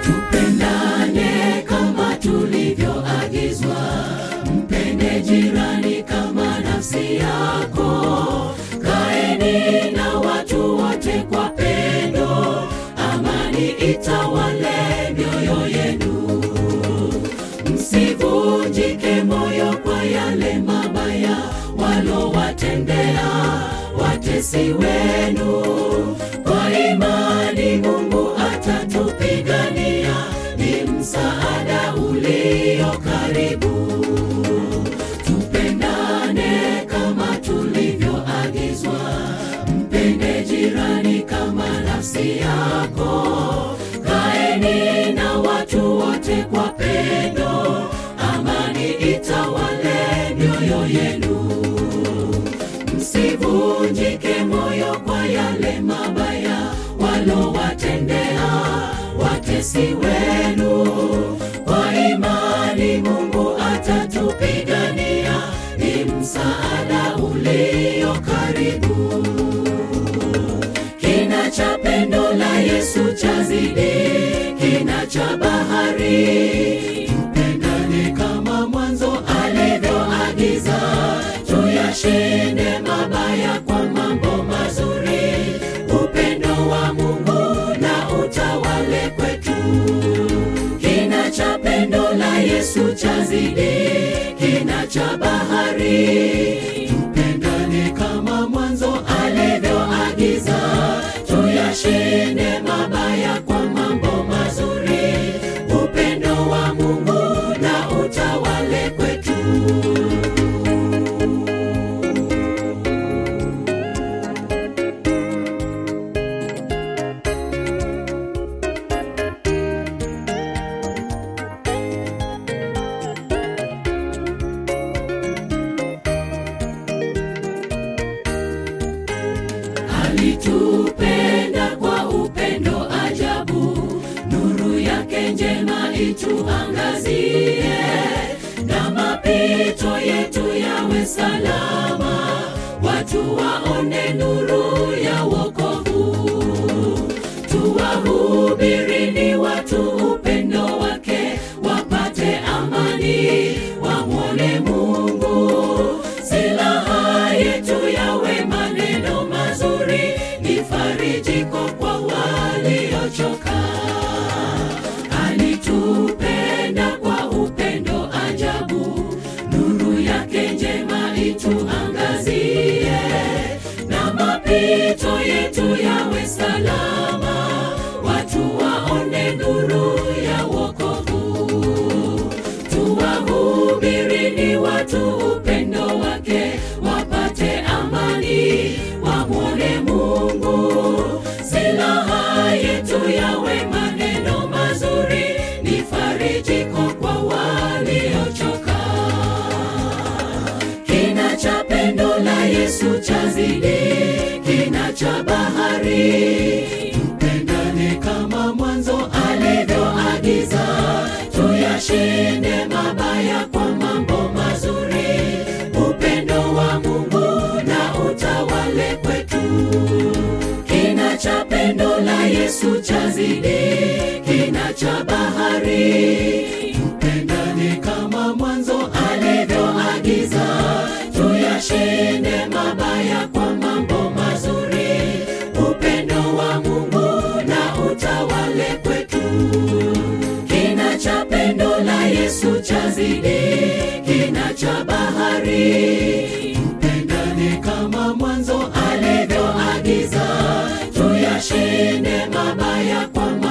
tupendane kama tulivyoagizwa mpende jirani kama nafsi yako kaeni na watu wote kwa pendo amani itawale mioyo yenu msivunjike moyo kwa yale mabaya walowatendea watesi wenu kwa imani mungu atatupigania ni msaada ulio karibu tupendane kama tulivyoagizwa mpende jirani kama nafsi yako kaeni na watu wote kwa pendo amani itawale mioyo yenu msivunjike moyo kwa yale mabaya walowatendea watesi wenu kwa imani mungu atatupigania ni msaada ulio karibu kina cha pendo la yesu chazidi kina cha bahari tupendane kama mwanzo alivyoagiza tuyashinde mabaya kwa mambo mazuri upendo wa mungu na utawale kwetu kina cha pendo la yesu chazidi kina cha bahari tupendane kama mwanzo alivyoagiza tuyashinde mabaya kwa mambo mazuri upendo wa mungu na utawale kwetu alitupenda kwa upendo ajabu nuru yake njema ituangazie na mapito yetu yawe salama watu waone nuru ya wokovu tuwahubirini watu upendo wake wapate amani wamwone mungu silaha yetu yawe maneno mazuri ni farijiko kwa waliochoka alitupenda kwa upendo ajabu nuru yake njema ituangazie na mapito yetu yawe salama watu waone nuru ya wokovu tuwahubirini watu upendo wake wapate amani wamwone mungu silaha yetu yawe maneno mazuri ni farijiko kwa waliochoka kina cha pendo la yesu chazidi kina cha bahari tupendane kama mwanzo alivyoagiza tuyashinde mabaya kwa mambo mazuri upendo wa mungu na utawale kwetu kina cha pendo la yesu chazidi kina cha bahari tupendane kama mwanzo alivyoagiza tuyashinde mabaya kwa mambo mazuri upendo wa mungu na utawale kwetu kina cha pendo la yesu chazidi kina cha bahari tupendane kama mwanzo alivyoagiza tuyashinde mabaya kwa